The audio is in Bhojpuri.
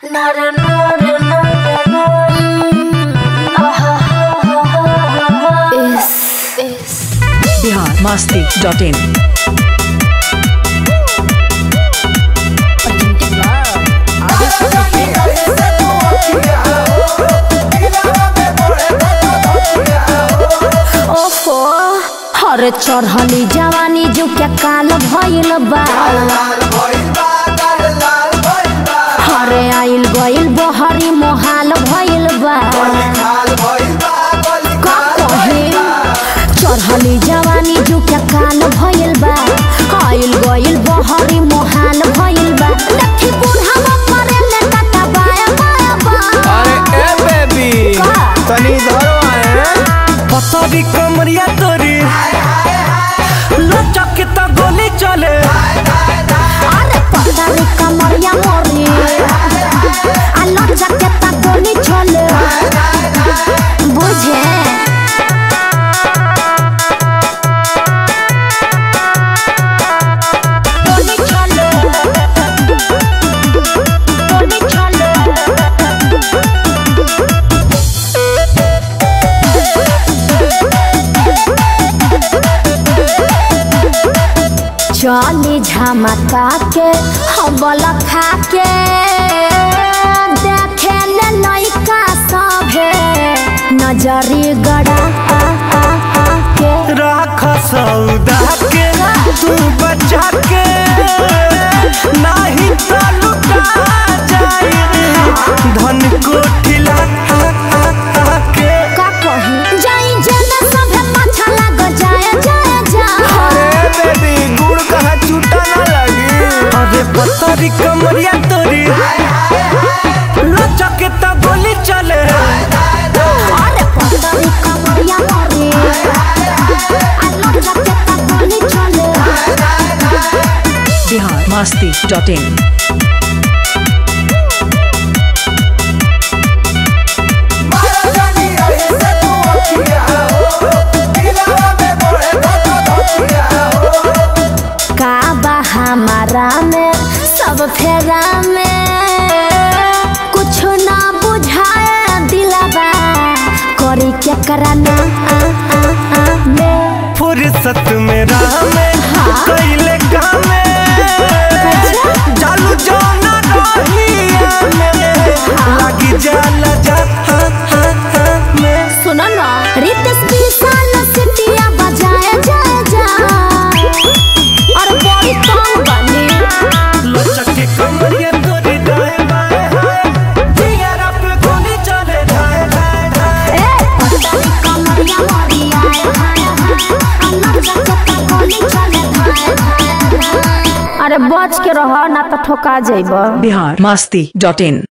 बिहार मस्ती डॉट इन ओहो हरे चढ़ली जवानी जो क्या काल भइल बा हरे आइल गइल बहरी मोहाल भइल बा का कहे चढ़ली जवानी जो क्या काल भइल बा आइल गइल बहरी मोहाल भइल बा लठी बुढ़ावा मरे ले काका बाया बाया बा अरे ए बेबी का? तनी धरो आए पतरी कमरिया तोरी लचक के तो गोली चले अरे पतारी कमरिया मोरी आलो जकेता गोली चले बुझे गोली चले गोली चले चली झमका के हबल खा के देखे ले लइका सभे नजरी गड़ा आ, आ, आ के राख सौदा के तू बचा के नहीं तो लुटा जाए धन को ठिला के का कही जाई जेना सभे पाछा लाग जाए जाए जाए अरे बेबी गुड़ कहाँ छूटा ना लगी अरे पतरी कमरिया तोरी लचक के तो गोली चले अरे पतरी कमरिया मोरी आलो जकेता गोली चले बिहार मस्ती डॉट इन का बा हमारा में सब फेरा में कुछ ना बुझाए दिलबा करी क्या कराना आ, आ, आ, में फुर्सत में राह में कैले काम में जालू जाना रहिया में लगी जाला जा हा, हा, हा, में सुनो ना रितेश विशाल सिटिया बजाए जाए जा और बड़ी तंग बनी लचक के कमरिया तोरी दाएं बाएं हाय दियारा पे गोली चले जाए जाए जाए ए पतली कमरिया मोरी आए हाय हाय अन्ना जगता गोली चले हाय हाय हाय। अरे बच के रह ना तो ठोका जाइबा बिहार मस्ती डॉट इन